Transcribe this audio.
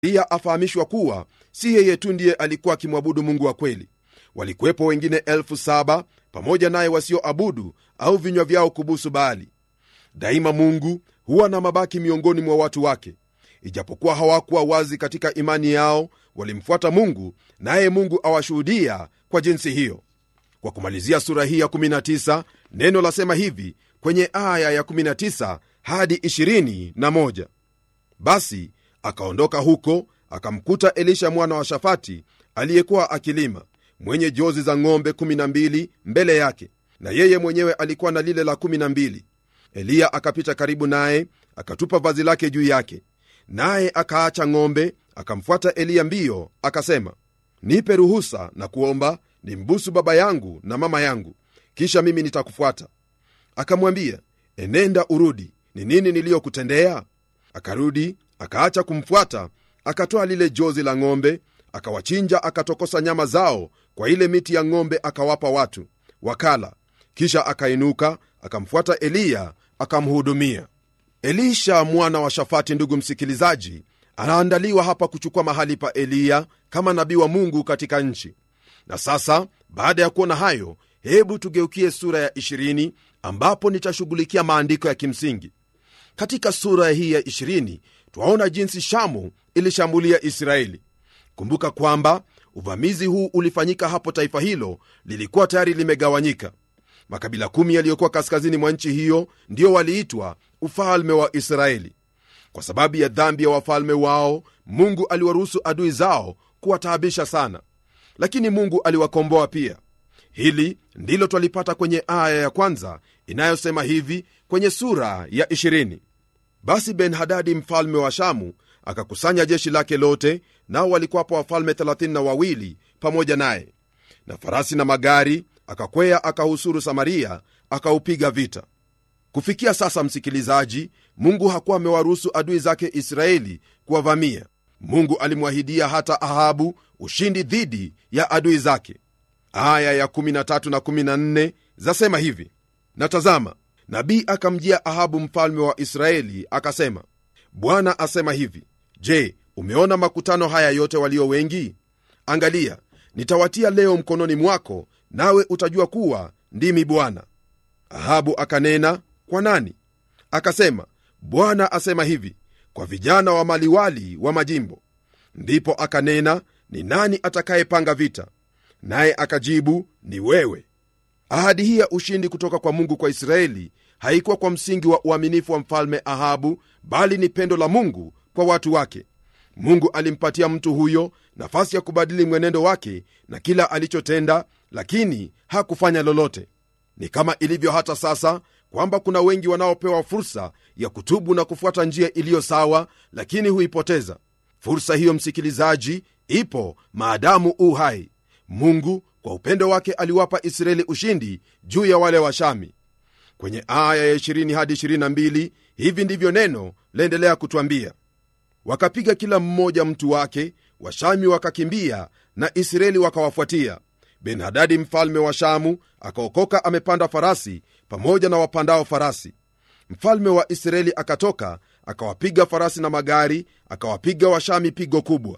eliya afahamishwa kuwa si yeye tu ndiye alikuwa akimwabudu mungu wa kweli walikuwepo wengine elfu saba pamoja naye wasioabudu au vinywa vyao kubusu baali daima mungu huwa na mabaki miongoni mwa watu wake ijapokuwa hawakuwa wazi katika imani yao walimfuata mungu naye mungu awashuhudia kwa jinsi hiyo kwa kumalizia sura hii ya 19 neno lasema hivi kwenye aya ya 19 hadi 21 basi akaondoka huko akamkuta elisha mwana wa shafati aliyekuwa akilima mwenye jozi za ng'ombe 12 mbele yake na yeye mwenyewe alikuwa na lile la 12 eliya akapita karibu naye akatupa vazi lake juu yake naye akaacha ng'ombe akamfuata eliya mbio akasema nipe ruhusa na kuomba nimbusu baba yangu na mama yangu kisha mimi nitakufuata akamwambia enenda urudi ni nini niliyokutendea akarudi akaacha kumfuata akatoa lile jozi la ng'ombe akawachinja akatokosa nyama zao kwa ile miti ya ng'ombe akawapa watu wakala kisha akainuka akamfuata eliya akamhudumia elisha mwana wa shafati ndugu msikilizaji anaandaliwa hapa kuchukua mahali pa eliya kama nabii wa mungu katika nchi na sasa baada ya kuona hayo hebu tugeukie sura ya 20 ambapo nitashughulikia maandiko ya kimsingi katika sura hii ya 20 twaona jinsi shamu ilishambulia israeli kumbuka kwamba uvamizi huu ulifanyika hapo taifa hilo lilikuwa tayari limegawanyika makabila kumi yaliyokuwa kaskazini mwa nchi hiyo ndio waliitwa ufalme wa israeli kwa sababu ya dhambi ya wafalme wao mungu aliwaruhusu adui zao kuwataabisha sana lakini mungu aliwakomboa pia hili ndilo twalipata kwenye aya ya kwanza inayosema hivi kwenye sura ya 20 basi ben-hadadi mfalme wa shamu akakusanya jeshi lake lote nao walikuwapo wafalme 32 pamoja naye na farasi na magari akakwea akahusuru samaria akaupiga vita kufikia sasa msikilizaji mungu hakuwa amewaruhusu adui zake israeli kuwavamia mungu alimwahidia hata ahabu ushindi dhidi ya adui zake aya ya 13 na 14 zasema hivi na tazama nabii akamjia ahabu mfalme wa israeli akasema bwana asema hivi je umeona makutano haya yote walio wengi angalia nitawatia leo mkononi mwako nawe utajua kuwa ndimi bwana ahabu akanena kwa nani akasema bwana asema hivi kwa vijana wa maliwali wa majimbo ndipo akanena ni nani atakayepanga vita naye akajibu ni wewe ahadi hii ya ushindi kutoka kwa mungu kwa israeli haikuwa kwa msingi wa uaminifu wa mfalme ahabu bali ni pendo la mungu kwa watu wake mungu alimpatia mtu huyo nafasi ya kubadili mwenendo wake na kila alichotenda lakini hakufanya lolote ni kama ilivyo hata sasa kwamba kuna wengi wanaopewa fursa ya kutubu na kufuata njia iliyo sawa lakini huipoteza fursa hiyo msikilizaji ipo maadamu u hai mungu kwa upendo wake aliwapa israeli ushindi juu ya wale washami kwenye aya ya 20 hadi 22 hivi ndivyo neno laendelea kutwambia wakapiga kila mmoja mtu wake washami wakakimbia na israeli wakawafuatia benhadadi mfalme wa shamu akaokoka amepanda farasi pamoja na wapandao farasi mfalme wa israeli akatoka akawapiga farasi na magari akawapiga washami pigo kubwa